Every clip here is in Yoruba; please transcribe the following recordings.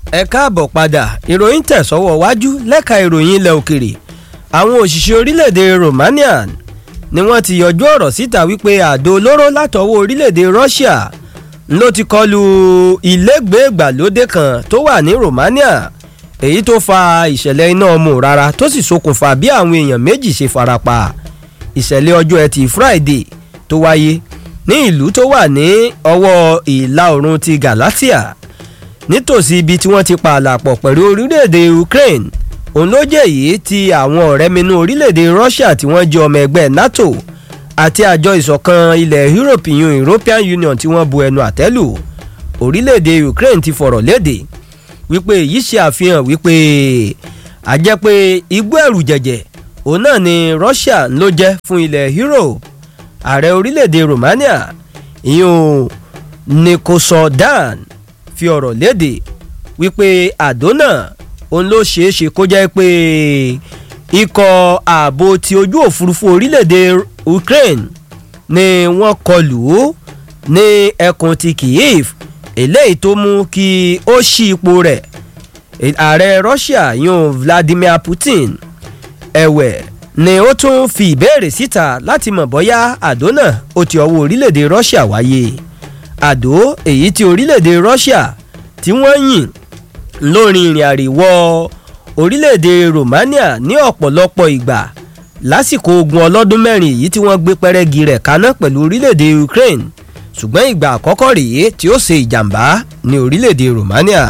ẹ káàbọ̀ padà ìròyìn tẹ̀sọ́wọ́ wájú lẹ́ka ìròyìn ilẹ̀ òkèrè àwọn òṣìṣẹ́ orílẹ̀-èdè Romania ni wọ́n ti yọjú ọ̀rọ̀ síta wípé àdó olóró látọwọ́ orílẹ̀-èdè Russia ló ti kọlu ilégbèé ìgbàlódé kan tó wà ní Romania èyí tó fa ìṣẹ̀lẹ̀ iná ọmọ rárá tó sì ṣokùnfà bí àwọn èèyàn méjì ṣe farapa ìṣẹ̀lẹ̀ ọjọ́ ẹtì Friday tó wáyé ní ìlú tó wà ní ọwọ́ ìlà oòrùn ti Galatia nítòsí ibi tí wọ́n ti pààlà pọ̀ pẹ̀lú orílẹ̀-èdè Ukraine òun ló jẹ́ èyí tí àwọn ọ̀rẹ́ minú orílẹ̀-èdè Russia tí wọ́n jẹ́ ọmọ ẹgbẹ́ NATO àti àjọ ìṣọ̀kan ilẹ̀ Europe yun European Union tí wọ́n bu ẹnu àtẹ́lù orílẹ̀-èdè Ukraine ti fọ̀rọ̀ léde wípé èyí ṣe àfihàn wípé a jẹ́ pé igbó ẹ̀rù jẹ̀jẹ̀ òun náà ni Russia ló jẹ́ fún ilẹ̀ Europe ààrẹ orílẹ̀-èdè Romania ìyún Nicosọdan fi ọ̀rọ̀ léde wípé àdó náà òun ló ṣeé ṣe kó jẹ́ pé ikọ̀ ààbò ti ojú òfurufú orílẹ̀-èdè Ukraine ni wọ́n kọlù ú ní ẹkùn ti Kyiv eléyìí tó mú kí ó ṣí ipò rẹ̀ ààrẹ Russia yun Vladimir Putin ẹ̀wẹ̀ ni ó tún fi ìbéèrè síta láti mọ̀ bóyá àdó náà ó ti ọwọ́ orílẹ̀-èdè Russia wáyé àdó èyí tí orílẹ̀-èdè Russia tí wọ́n yìn lórí ìrìn àríwọ̀ orílẹ̀-èdè Romania ní ọ̀pọ̀lọpọ̀ ìgbà lásìkò ogun ọlọ́dún mẹ́rin èyí tí wọ́n gbé pẹ́rẹ́gì rẹ̀ kaná pẹ̀lú orílẹ̀-èdè Ukraine ṣùgbọ́n ìgbà àkọ́kọ́ rèé tí ó ṣe ìjàmbá ní orílẹ̀-èdè Romania.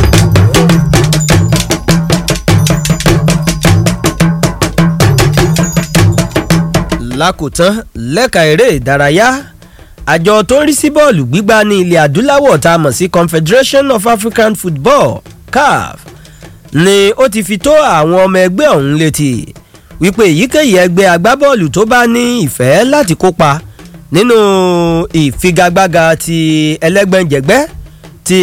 lákòótán lẹ́ka eré ìdárayá àjọ tó ń rí sí bọ́ọ̀lù gbígbá ní ilẹ̀ adúláwọ̀ tá a mọ̀ sí Confederation of African Football CAF ni ó ti fi tó àwọn ọmọ ẹgbẹ́ ọ̀hún létí wípé èyíkéyìí ẹgbẹ́ agbábọ́ọ̀lù tó bá ní ìfẹ́ láti kópa nínú ìfigagbága ti ẹlẹ́gbẹ́njẹ̀gbẹ́ ti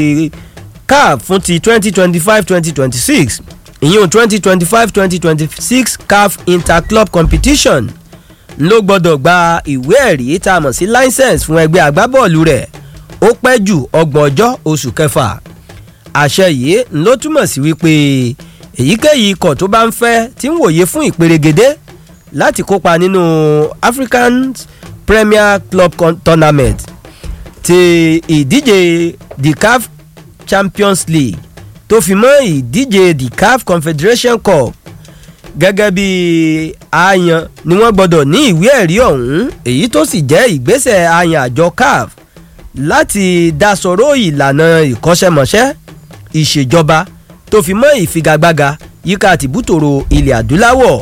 CAF fún ti 2025-2026 ìyún 2025-2026 CAF Interclub Competition ló gbọ́dọ̀ gba ìwé ẹ̀rí tá a mọ̀ sí license fún ẹgbẹ́ agbábọ́ọ̀lù rẹ̀ ó pẹ́ jù ọgbọ̀n ọjọ́ oṣù kẹfà àṣẹ yìí ló túmọ̀ sí wípé èyíkéyìí ikọ̀ tó bá ń fẹ́ tí ń wòye fún ìperégedé láti kópa nínú African Premier Club Tournament ti ìdíje the CAF Champions League tó fi mọ́ ìdíje the CAF Confederation Cup gẹ́gẹ́ bí àyàn ni wọ́n gbọ́dọ̀ ní ìwé ẹ̀rí ọ̀hún èyí tó sì jẹ́ ìgbésẹ̀ àyàn àjọ CAF láti dasọ̀rọ̀ ìlànà ìkọ́ṣẹ́mọṣẹ́ ìṣèjọba tó fi mọ́ ìfigagbága yíká tìbútòrò ilẹ̀ adúláwọ̀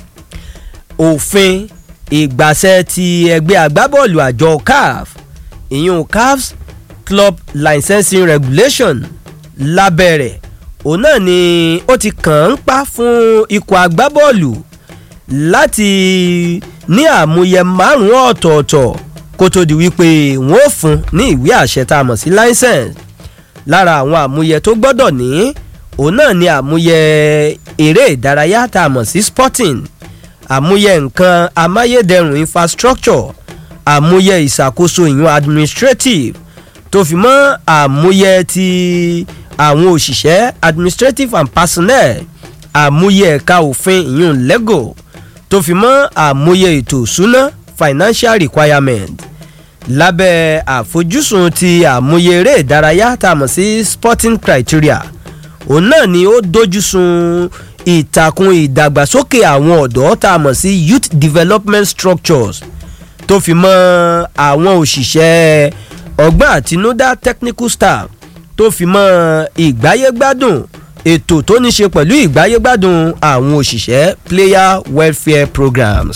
òfin ìgbàṣẹ ti ẹgbẹ́ agbábọ́ọ̀lù àjọ CAF ìyún CAF's Club Licensing Regulation lábẹ́rẹ̀ òun náà ni ó ti kàn ń pa fún ikọ̀ agbábọ́ọ̀lù láti ní àmúyẹ márùn-ún ọ̀tọ̀ọ̀tọ̀ kó tó di wípé wọ́n ó fún ní ìwé àṣẹ tá a mọ̀ sí license lára àwọn àmúyẹ tó gbọ́dọ̀ ní òun náà ni àmúyẹ eré ìdárayá tá a mọ̀ sí sporting àmúyẹ nǹkan amáyédẹrùn infrastructure àmúyẹ ìṣàkóso ìyún administrative tó fi mọ́ àmúyẹ ti àwọn òṣìṣẹ́ administrative and personnel àmúyẹ ẹ̀ka òfin ìyún lego tó fi mọ́ àmúyẹ ètò ìṣúná financial requirement lábẹ́ àfojúsùn ti àmúyẹ eré ìdárayá tá a mọ̀ sí sporting criteria òun náà ni ó dojú sun ìtàkùn ìdàgbàsókè àwọn ọ̀dọ́ tá a mọ̀ sí youth development structures tó fi mọ́ àwọn òṣìṣẹ́ ọgbọ́n àtinúdá technical staff tó fi mọ́ ìgbáyégbádùn ètò tó ní ṣe pẹ̀lú ìgbáyégbádùn àwọn òṣìṣẹ́ player welfare programs.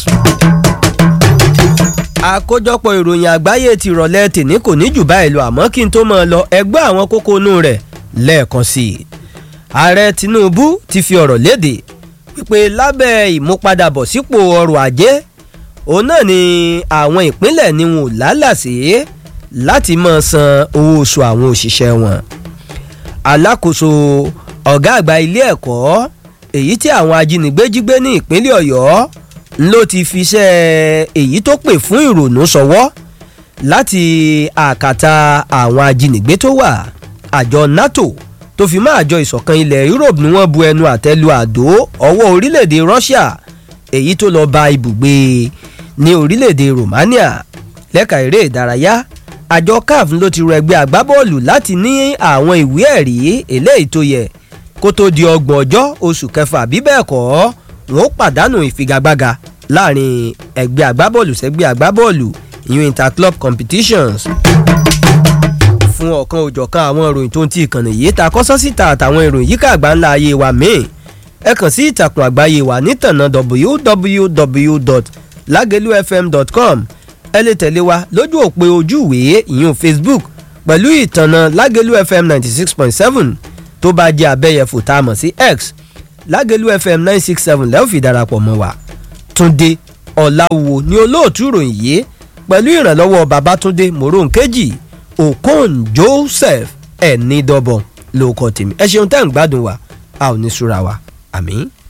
àkójọpọ̀ ìròyìn àgbáyé ti rọ̀lẹ́ tèmi kò ní jù báyìí lọ àmọ́ kí n tó máa lọ ẹgbẹ́ àwọn kókó inú rẹ̀ lẹ́ẹ̀kan sí i. ààrẹ Tinubu ti fi ọ̀rọ̀ léde wípé lábẹ́ ìmúpadàbọ̀ sípò ọrọ̀ ajé òun náà ni àwọn ìpínlẹ̀ ni wọn ò lálàsí láti máa san owó oṣù àwọn òṣìṣẹ́ wọn. alákòóso ọ̀gá àgbà ilé ẹ̀kọ́ èyí tí àwọn ajínigbé jí gbé ní ìpínlẹ̀ ọ̀yọ́ ló ti fiṣẹ́ èyí tó pè fún ìrònú sọwọ́ láti àkàtà àwọn ajínigbé tó wà àjọ nato tó fi máa jọ ìṣọ̀kan ilẹ̀ Europe ni wọ́n bu ẹnu àtẹ́lu àdó ọwọ́ orílẹ̀-èdè Russia èyí tó lọ ba ibùgbé ní orílẹ̀-èdè Romania lẹ́ka eré ìdárayá àjọ CAF ló ti rọ ẹgbẹ́ agbábọ́ọ̀lù láti ní àwọn ìwé ẹ̀rí eléyìí tó yẹ kó tó di ọgbọ̀n ọjọ́ oṣù kẹfà bí bẹ́ẹ̀ kọ́ wọn ó pàdánù ìfigagbága láàrin ẹgbẹ́ agbábọ́ọ̀lù sẹ́gbẹ́ agbábọ́ọ̀lù ìyún interclub competitions fún ọ̀kan òjọ̀kan àwọn ìròyìn tó ń ti ìkànnì yìí ta kọ́sọ́ síta àtàwọn ìròyìn yíká àgbà ńlá ayé wa míì ẹ kàn sí ìtàkùn àgbáyé wa nítànà www.lagelufm.com ẹ lè tẹ̀lé wa lójú òpó ojúwèé ìyún Facebook pẹ̀lú ìtànà Lágẹ̀lú FM ninety six point seven tó bá jẹ́ abẹ́yẹfò tá a mọ̀ sí X Lágẹ̀lú FM nine six seven lẹ́ẹ̀ fi darapọ̀ mọ́ wa Túndé Ọ̀làwò ní olóòtú ìròyìn yìí pẹ̀lú ìrànlọ́wọ́ Babátúndé Moronkeji Okon Joseph ẹ̀ẹ́nìdọ́bọ̀ lóko tèmi ẹ ṣeun tẹ́ ń gbádùn wa a ò ní súra wa àmín.